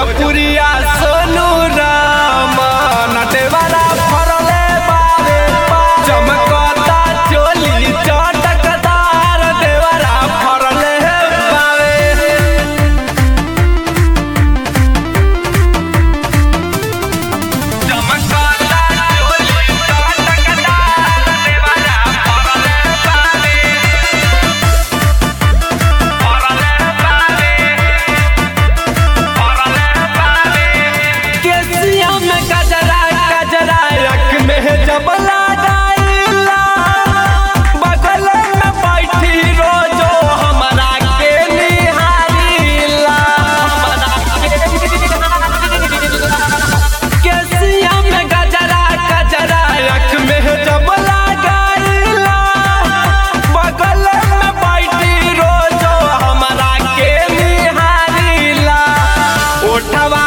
भोजपुरिया सोनू राम नटेवाला फरले बारे चमकता चोली चटकदार देवरा फरले बारे चमकता चोली चटकदार देवरा फरले बारे फरले बारे केसिया में गजरा गजरा रख में जब लगाइला बगल में बैठी रोजो हमरा के निहारिला हमरा के निहारिला। केसिया में गजरा गजरा रख में जब लगाइला बगल में बैठी रोजो हमरा के निहारिला ओठवा